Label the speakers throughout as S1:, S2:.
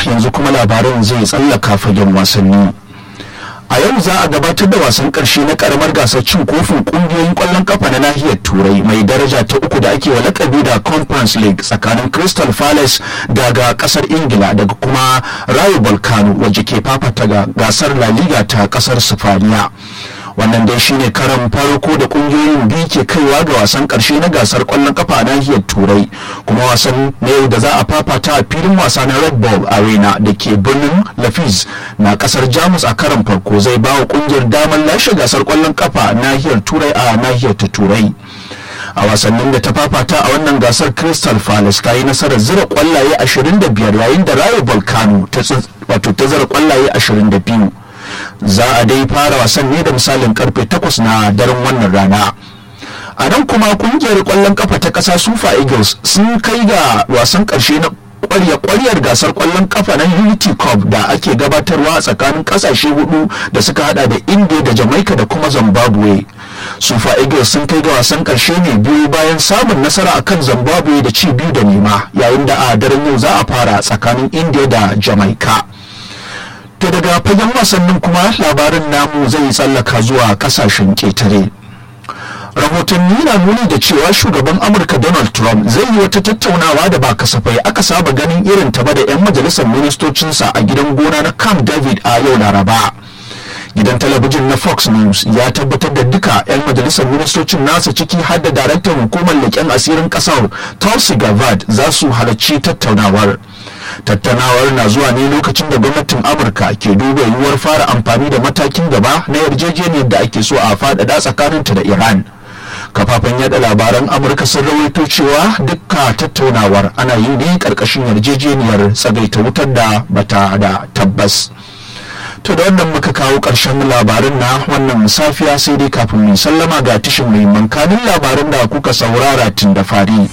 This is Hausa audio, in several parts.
S1: yanzu kuma labaran zai tsallaka fagen wasanni a yau za a gabatar da wasan karshe na karamar gasar cin kofin kungiyoyin kwallon kafa na nahiyar turai mai daraja ta uku da ake wa lakabi da conference league tsakanin crystal palace daga kasar ingila daga kuma rayo volcano wacce ke fafata ga gasar la liga ta kasar sifaniya wannan dai shine karan farko da kungiyoyin biyu ke kaiwa ga wasan karshe na gasar kwallon kafa a nahiyar turai kuma wasan na yau da za a fafata a filin wasa na red bull arena da ke birnin lafis na kasar jamus a karan farko zai ba wa kungiyar damar lashe gasar kwallon kafa a nahiyar turai a nahiyar ta turai a wasannin da ta fafata a wannan gasar crystal palace ta yi nasarar zira kwallaye 25 yayin da rayo volcano wato ta zira kwallaye 22 za a dai fara wasan ne da misalin karfe 8 na daren wannan rana a nan kuma kungiyar kwallon kafa ta kasa sufa eagles sun kai ga wasan karshe na kwarya kwaryar gasar kwallon kafa na unity cup da ake gabatarwa a tsakanin kasashe hudu da suka hada da india da jamaica da kuma zimbabwe sufa eagles sun kai ga wasan karshe ne biyu bayan samun nasara akan zimbabwe da ci biyu da nema yayin da a daren yau za a fara tsakanin india da jamaica to daga fagen wasannin kuma labarin namu zai tsallaka zuwa kasashen ketare rahotanni na nuni da cewa shugaban amurka donald trump zai yi wata tattaunawa da ba kasafai aka saba ganin irin ta ba da 'yan majalisar ministocinsa a gidan gona na camp david a yau laraba gidan talabijin na fox news ya tabbatar da duka 'yan majalisar ministocin nasa ciki har da daraktan hukumar leƙen asirin ƙasar tulsi gabbard za su halarci tattaunawar tattaunawar na zuwa ne lokacin da gwamnatin amurka ke duba yiwuwar fara amfani da matakin gaba na yarjejeniyar da ake so a faɗaɗa tsakaninta da iran kafafen yada labaran amurka sun rawaito cewa dukka tattaunawar ana yi ne ƙarƙashin yarjejeniyar tsagaita wutar da bata da tabbas to da wannan muka kawo ƙarshen labarin na wannan safiya sai dai kafin mu sallama ga tishin muhimman kanin labarin da kuka saurara tun da fari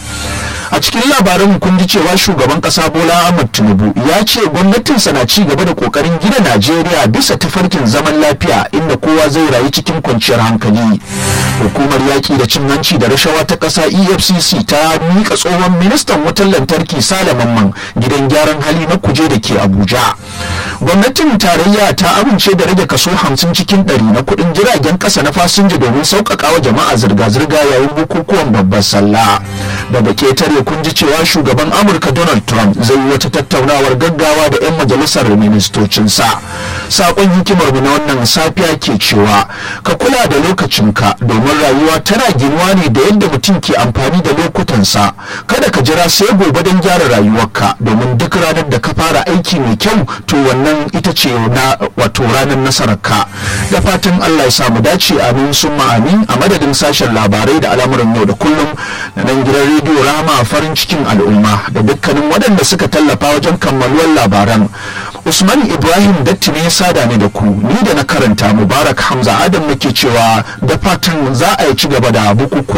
S1: a cikin labarin kun ji cewa shugaban kasa bola ahmad tinubu ya ce gwamnatinsa na ci gaba da kokarin gina najeriya bisa tafarkin zaman lafiya inda kowa zai rayu cikin kwanciyar hankali hukumar yaƙi da cin hanci da rashawa ta ƙasa efcc ta miƙa tsohon ministan wutar lantarki sale mamman gidan gyaran hali na kuje da ke abuja gwamnatin tarayya ta amince da rage kaso hamsin cikin ɗari na kuɗin jiragen ƙasa na fasinja domin sauƙaƙa wa jama'a zirga-zirga yayin bukukuwan babbar sallah daga ketare kun ji cewa shugaban amurka donald trump zai yi wata tattaunawar gaggawa da 'yan majalisar ministocinsa saƙon hikimar mu na wannan safiya ke cewa ka kula da lokacinka domin rayuwa tana ginuwa ne da yadda mutum ke amfani da lokutansa kada ka jira sai gobe don gyara rayuwarka domin duk ranar da ka fara aiki mai kyau to wannan ita ce na wato ranar nasararka da fatan allah ya samu dace amin sun amin a madadin sashen labarai da al'amuran yau da kullum da nan gidan rediyo rama farin cikin al'umma da dukkanin waɗanda suka tallafa wajen kammaluwar labaran usman ibrahim datti ne ya sada ni da ku ni da na karanta mubarak hamza adam nake cewa da fatan za a yi ci gaba da bukukuwa